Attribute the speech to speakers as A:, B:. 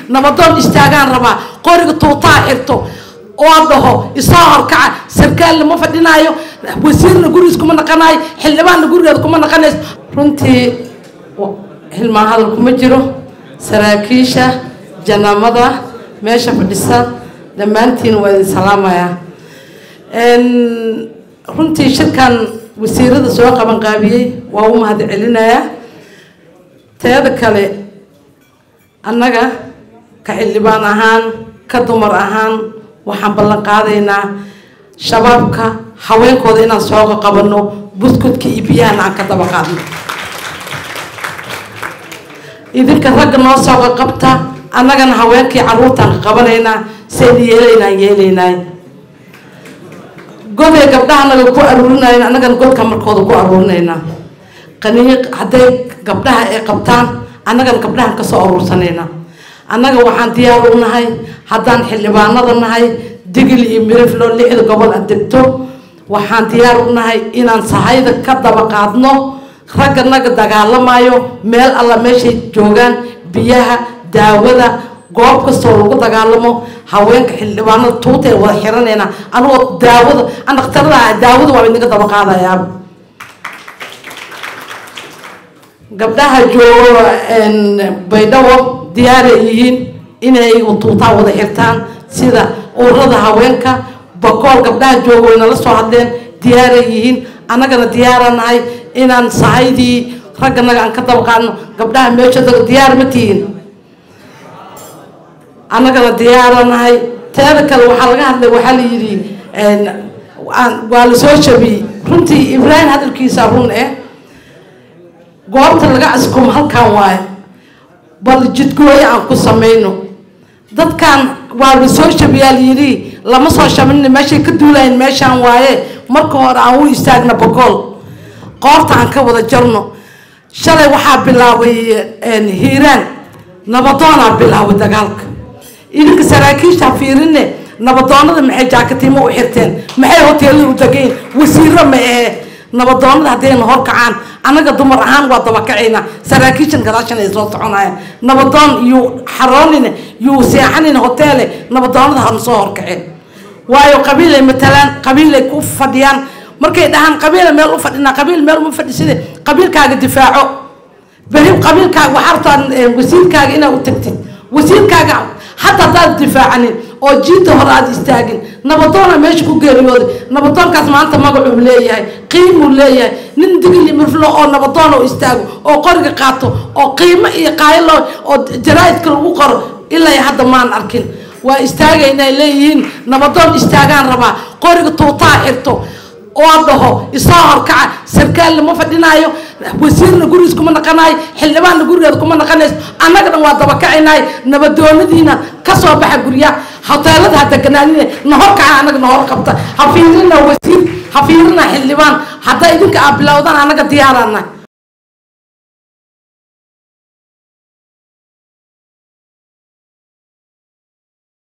A: nabadoon istaagaan rabaa qoriga tuutaa xirto oo dhaho isoo horkaca sarkaalna ma fadhinaayo wasiirna gurigiis kuma naqanaayo xildhibaanna gurigeeda kuma naqanayso runtii hilmaan hadal kuma jiro saraakiisha janamada meesha fadhisa dhammaantiin waa idin salaamayaa runtii shirkan wasiirada soo qabanqaabiyey waa u mahad celinayaa teeda kale annaga ka xildhibaan ahaan ka dumar ahaan waxaan ballan qaadaynaa shabaabka haweenkooda inaan sooga qabanno buskudka iyo biyahana aan ka daba qaadno idinka ragga noo sooga qabta annagana haweenkii carruurtaan ka qabanaynaa sayna yeelaynaan yeelaynay goday gabdhaha naga ku aruurinayn annagana godka markooda ku aruurinaynaa qaniiq hadday gabdhaha ay qabtaan annagana gabdhahan kasoo aruursanaynaa annaga waxaan diyaar u nahay haddaan xildhibaanada nahay digil iyo miriflo lixda gobol a degto waxaan diyaar u nahay inaan sahayda ka daba qaadno ragga naga dagaalamayo meel alla meeshay joogaan biyaha daawada goob kastoo lagu dagaalamo haweenka xildhibaanada tuutee wada xiranayna anigoo daawada an dhakhtarada ah daawada waa idinka daba qaadayaa gabdhaha joogo baydhabo diyaaray yihiin inay tuutaa wada xirtaan sida ururada haweenka bakool gabdhaha joogo way nala soo hadleen diyaaray yihiin annagana diyaara nahay inaan sahaydii ragganaga aan ka daba qaadno gabdhaha meesha diyaar ma tihiin annagana diyaara nahay teeda kale waxaa laga hadlay waxaa la yidhi waa la soo jabiyey runtii ibraahim hadalkiisa run eh goobta laga askumo halkan waaye bal jidgooyo aan ku samayno dadkan waa la soo jabiyaa layidhi lama soo shabinin meeshay ka duulayn meeshaan waaye marka hore aan u istaagna bogool qoorta aan ka wada jarno shalay waxaa bilaabay hiiraan nabadoonaa bilaabay dagaalka idinka saraakiisha fiirine nabadoonada maxay jaakatiimo u xirteen maxay hoteelada u degayn wasiiro ma ahe nabadoonada haddayna horkacaan annaga dumar ahaan waa dabakacaynaa saraakiishan gadaashan ay soo soconayaan nabadoon yuu xaroonine yuu seexanine hoteele nabadoonada hana soo horkaceen waayo qabiilay matalaan qabiilay ku fadhiyaan markay dhahaan qabiila meel u fadhinaa qabiil meel uma fadhiside qabiilkaaga difaaco beri qabiilkaaga waxaa rabtaa wasiirkaaga inaad u tagtid wasiirkaaga حتى داد دفاعني oo jiinta hore aad istaagin nabadoona meesha ku geeriyooday nabadoonkaas maanta magacuu leeyahay qiimuu leeyahay nin digili mirflo oo nabadoon oo istaago oo qoriga qaato oo qiimo iyo qaaylo oo jaraa'idka lagu qoro ilaa hadda maan arkin waa istaagaynay leeyihiin nabadoon istaagaan rabaa qoriga tuutaa xirto oo dhaho isoo horkaca sarkaalna ma fadhinaayo wasiirna gurigiis kuma naqanayo xildhibaanna gurigeeda kuma naqanayso annaga dhan waa dabakacaynay nabadoonadiina kasoo baxa guryaha hoteelada ha deganaanine na horkaca annaga na hor qabta ha fiirina wasiir ha fiirina xildhibaan haddaa idinka aa bilowdaan annaga diyaaraanahay